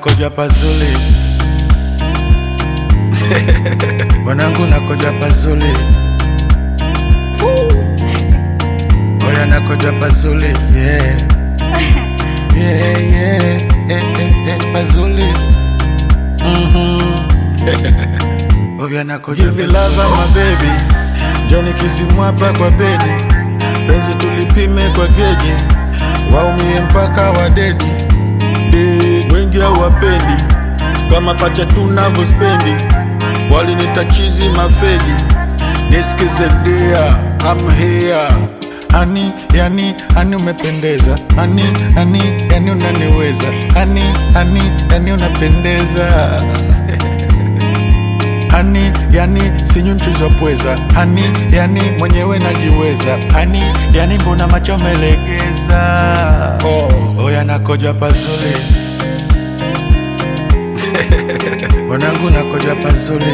nakoja pazuli wanangu nakoja pazuli oya nakoja pazuli yeah. yeah, yeah. Eh, eh, eh, pazuli Mhm. oya nakoja Give it love pazuli. my baby Johnny kisimwapa kwa bedi penzi tulipime kwa geji waumie mpaka wadedi Dead. wengi hawapendi kama pacha tunavyospendi walinitachizi mafegi nisikize dia I'm here ani yani ani umependeza ani ani yani unaniweza ani ani yani unapendeza Hani yani sinyu mchuzi wa pweza Hani yani mwenyewe najiweza Hani yani mbona macho melegeza oh. oya nakoja pazuli wanangu nakoja pazuli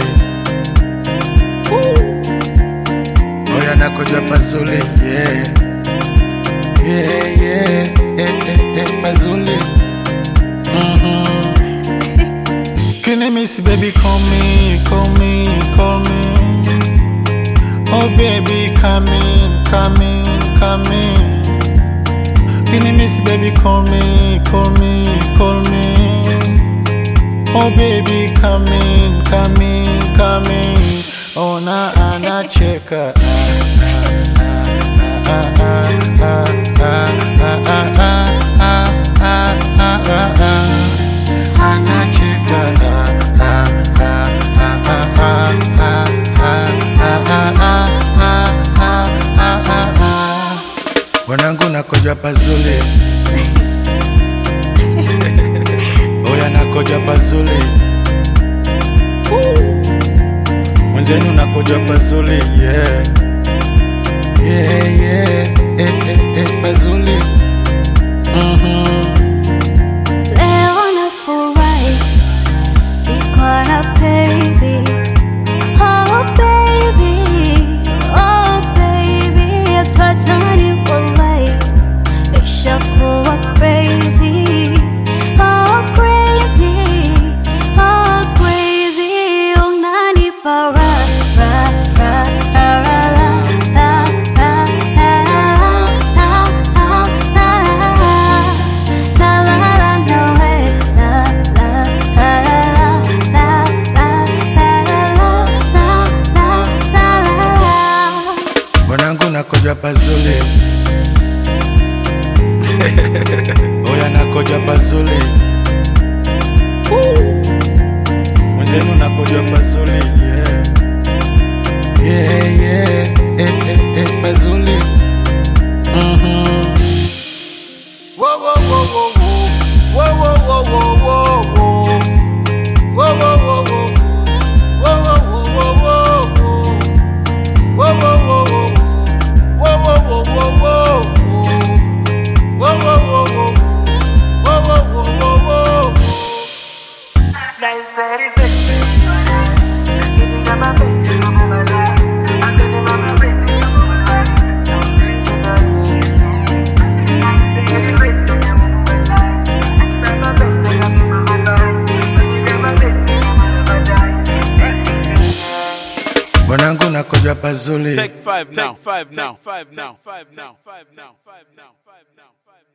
oya nakoja pazuli yeah. Yeah, yeah. Eh, eh, eh, pazuli Kini miss baby call me, call me, call me Oh baby come in, come in, come in Kini miss baby call me, call me, call me Oh baby come in, come in, come in Ona anacheka ah, ah, ah, ah, ah, ah, ah, ah, ah, ah, ah, ah, ah. Anacheka ah, ah, ah, ah, ah, ah, ah, ah, ah, ah, ah, ah, ah, ah. wanangu nakoja pazuli oya nakoja pazuli mwenzenu nakoja pazuli yeah. Yeah, yeah. Eh, eh, eh, pazuli Leo nafurahi niko na baby, oh baby, oh baby, asfatani wallahi, nishakuwa crazy, oh crazy, oh crazy, unanipa ra ra ra ra ra ra ra ra ra ra ra ra La la la no way. La la la la la la la la la la la la. wanangu nakoja pazuli oya nakoja pazuli mwenzenu nakoja pazuli yeah. Yeah, yeah. Eh, eh, eh, pazuli Whoa, whoa, whoa, whoa, whoa. Whoa, whoa, whoa, whoa, whoa, whoa. Whoa, whoa, whoa, whoa, whoa. Whoa, whoa, whoa, whoa, whoa. Whoa, whoa, whoa, whoa, whoa. Whoa, whoa, whoa, whoa, whoa, whoa. Whoa, whoa, whoa, whoa, whoa. Whoa, whoa, whoa, whoa, whoa. Nice dirty bitch. Getting on my bitch, I'm over there. I'm getting on my bitch, I'm over there. I'm blazing on you. Nice dirty bitch, I'm over there. I'm my bitch, I'm over there. When you get my bitch, I'm over there. wanangu nakoja pazuli Take five now. Take five now. Five now. Five now. Five now. Five now. Five now. Five now.